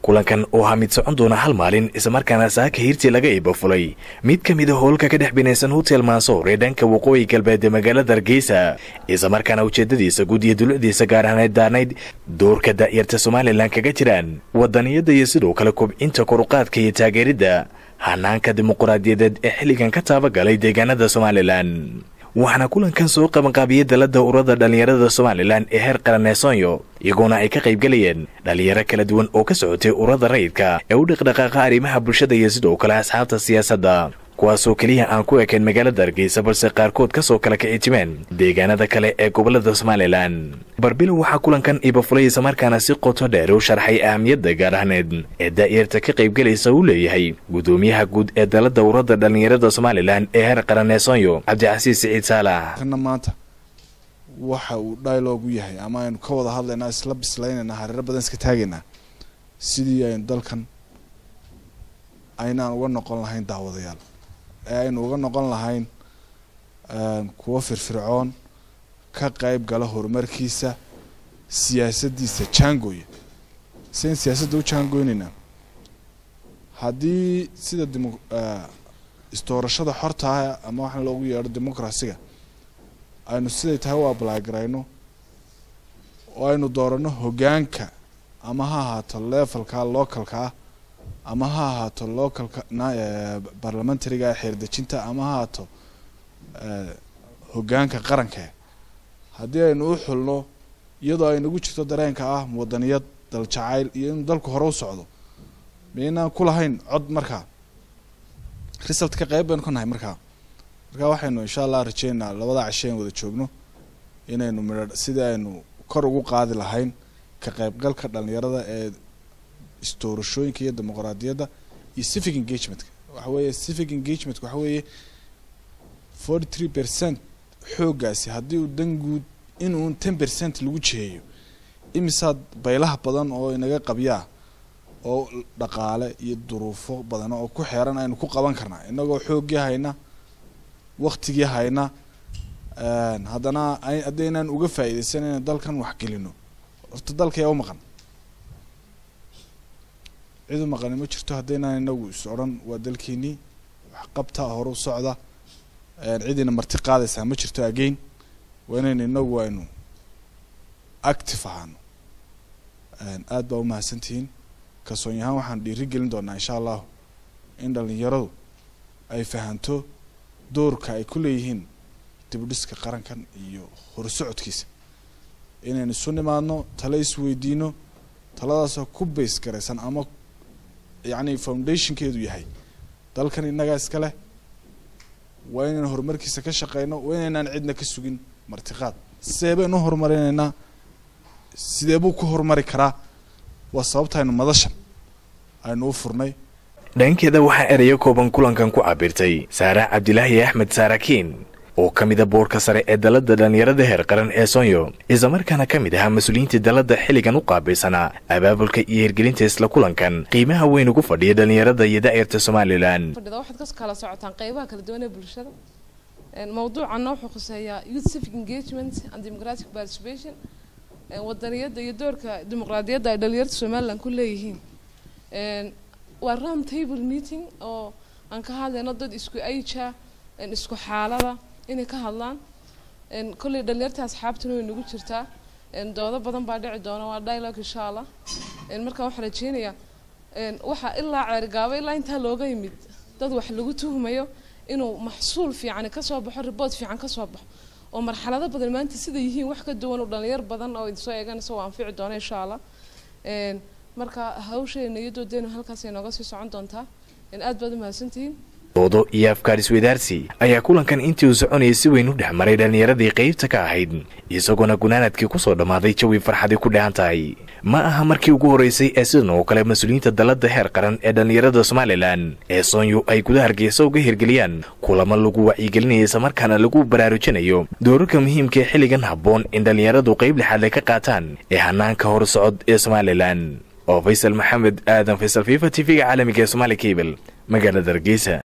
kulankan oo ahaa mid socon doona hal maalin islamarkaana saaka hiirtii laga iibafulay mid ka mid a howlka ka dhex binaysan hotel mansoor ee dhanka waqooyi galbeed ee magaalada hargeysa islamarkaana ujeedadiisa guud iyo dulucdiisa gaar ahaaneed daarnayd doorka daa'yarta somalilan kaga jiraan wadaniyadda iyo sidoo kale kobcinta koruqaadka iyo taageeridda hanaanka dimuquraadiyadeed ee xilligan ka taabagalay deegaanada somalilan waxaana kulankan soo qabanqaabiyey dalada ururada dhallinyarada somalilan ee heer qaran ee soonyo iyagoona ay ka qaybgelayeen dhallinyaro kala duwan oo ka socotay ururada rayidka ee u dhaqdhaqaaqa arrimaha bulshada iyo sidoo kale asxaabta siyaasadda kuwaasoo keliya aan ku ekayn magaalada hargeysa balse qaarkood ka soo kala kici timeen deegaanada kale ee gobolada somalilan barbilow waxaa kulankan ibafulay islamarkaana si qoto dheer u sharxay ahamiyadda gaar ahneed ee daa'yarta ka qaybgelaysa uu leeyahay gudoomiyaha guud ee dalada ururada dhallinyarada somalilan ee heer qaran ee soonyo cabdicasiis siciid saalax kana maanta waxa uu dialogu yahay ama aynu ka wada hadlaynaa isla bislaynayna hareero badan iska taagaynaa sidii aynu dalkan aynaan uga noqon lahayn daawadayaal ee aynu uga noqon lahayn kuwo firfircoon ka qayb gala horumarkiisa siyaasaddiisa jaangooya sidayn siyaasadda u jaangoynaynaa haddii sida demo isdoorashada xortaah ama waxaan loogu yeedho democracyga aynu siday tahay u ablay garayno oo aynu doorano hoggaanka ama ha ahaato levelka localka ah ama ha ahaato localka barlamentariga xeerdejinta ama ha ahaato hoggaanka qaranka haddii aynu u xulno iyadoo ay nagu jirto dareenka ah wadaniyad daljacayl iyo inuu dalku hore u socdo maynaan ku lahayn cod markaa result ka qayb baynu ka nahay markaa markaa waxaynu insha allah rajeynaa labada cashe an wada joogno inaynu midha sidii aynu kor ugu qaadi lahayn ka qaybgalka dhalinyarada ee isdoorashooyinka iyo dimuqraadiyadda iyo civic engagementka waxa weeye civic engagementka waxa weeye forty three percent xooggaasi haddii uu dan guud inuun ten percent lagu jiheeyo imisaad baylaha badan oo inaga qabyaa oo dhaqaale iyo duruufo badan oo ku xeeran aynu ku qaban karnaa inagoo xooggii hayna waktigii hayna haddana haddaynaan uga faa'iidaysan inaan dalkan waxgelino horta dalka yaa u maqan cid u maqani ma jirto haddaynaan inagu is odhan waa dalkeenii waxqabta horu socda cidina marti qaadaysaa ma jirto again waa inaynu inagu aynu active ahaano aad baa umahadsantihiin kalsoon yahaan waxaan dhiiri gelin doonaa insha allahu in dhalinyaradu ay fahanto doorka ay ku leeyihiin dibudhiska qarankan iyo horsocodkiisa inaynu isu nimaadno tale isweydiino taladaasoo ku base garaysan ama yacni foundationkeedu yahay dalkan innagaa iska leh waa inaynu horumarkiisa ka shaqeyno waa inaynaan cidna ka sugin martiqaad sidee baynu u horumarinaynaa sidee buu ku horumari karaa waa sababta aynu madashan aynu u furnay dhankeeda waxaa erayo kooban kulankan ku cabirtay saare cabdilaahi axmed saarakiin oo ka mida boorka sare ee dalada dhallinyarada heer qaran ee soonyo islamarkaana ka mid ahaa mas-uuliyiinta dalada xilligan u qaabilsanaa abaabulka iyo hirgelinta isla kulankan qiimaha weyn ugu fadhiya dhallinyarada iyo daa'irta somalilan waxaad ka kala socotaan qeybaha kala duwan ee bulshada mawduucanna wuxuu khuseeyaa youth civic engagement and democratic participation wadaniyadda iyo doorka dimuqraadiyadda ay dhalinyarta somalilan ku leeyihiin waa round table meeting oo aan ka hadlayno dad isku aija isku xaalada inay ka hadlaan kolley dhalinyarta asxaabtuna way nagu jirtaa doodo badan baa dhici doona waa dialogue insha allah marka waxaan rajeynayaa waxaa ilaa ceergaabo ilaa intaa looga yimid dad wax lagu tuhmayo inuu maxsuul fiican kasoo baxo report fiican kasoo baxo oo marxalado badan maanta sida yihiin wax ka duwan oo dhalinyar badan oo idinsoo eeganaysa waa anfici doona insha allah marka hawsheena iyo doodeenu halkaas ay nooga sii socon doontaa aad baad umahadsantihiin doodo iyo afkaar isweydaarsi ayaa kulankan intii uu soconayay si weyn u dhex maray dhallinyaradii qaybta ka ahayd isagoona gunaanadkii kusoo dhammaaday jawi farxadii ku dhehan tahay ma aha markii ugu horreysay ee sidan oo kale mas-uuliyiinta dalada heer qaran ee dhallinyarada somalilan ee soonyo ay guda hargeysa uga hirgeliyaan kulamo lagu wacyigelinaya islamarkaana lagu baraarujinayo doorarka muhiimka ee xilligan habboon in dhallinyaradu qayb lixaadle ka qaataan ee hanaanka horsocod ee somalilan oo faysal maxamed aadan faysal fifa t v-ga caalamiga ee somaali cable magaalada hargeysa